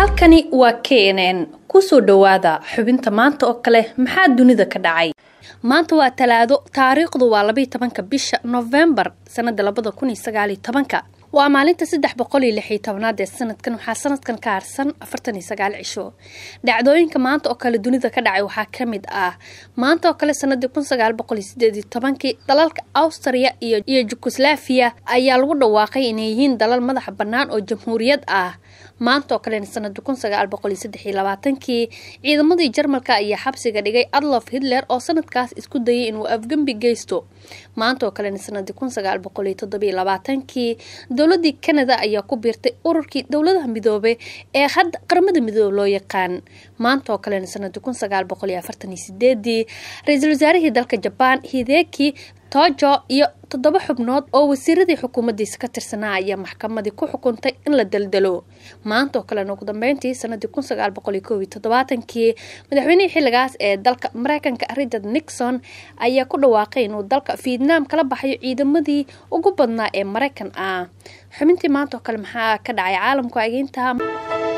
halkani waa k n n kusoo dhowaada xubinta maanta oo kale maxaa dunida ka dhacay maanta waa talaado taariikhdu waa labaiy tobanka bisha novembar sanada labada kun iyo sagaaliyo tobanka waa maalinta saddex boqol iyo lix iyo tobnaad ee sanadkan waxaa sanadkan ka harsan afartan iyo sagaal cisho dhacdooyinka maanta oo kale dunida ka dhacay waxaa kamid ah maanta oo kale sanadii kun sagaal boqol iyo sideed iyo tobankii dalalka austria iyo iyo jugoslaviya ayaa lagu dhawaaqay inay yihiin dalal madaxa bannaan oo jamhuuriyad ah maanta oo kalena sanadii kun sagaal boqol iyo saddex iyo labaatankii ciidamadii jarmalka ayaa xabsiga dhigay adlof hitler oo sanadkaas isku dayay inuu afgembi geysto maanta oo kalena sanadii kun sagaal boqol iyo toddobiyo labaatankii dowladii canada ayaa ku biirtay ururkii dowladaha midoobe ee hadda qaramada midoobe loo yaqaan maanta oo kalena sanadii kun sagaal boqol iyo afartan iyo sideedii ra-iisul wasaarihii dalka jabaan hideki tojo iyo toddoba xubnood oo wasiiradii xukuumaddiisa ka tirsanaa ayaa maxkamadii ku xukuntay in la daldalo maanta oo kalena ugu dambeyntii sanadii kun sagaal boqol iyo koob iyo toddobaatankii madaxweynihii xilligaas ee dalka mareykanka richard nixon ayaa ku dhawaaqay inuu dalka vietnam kala baxayo ciidamadii ugu badnaa ee mareykan ah xubintii maanta oo kale maxaa ka dhacay caalamku ageynta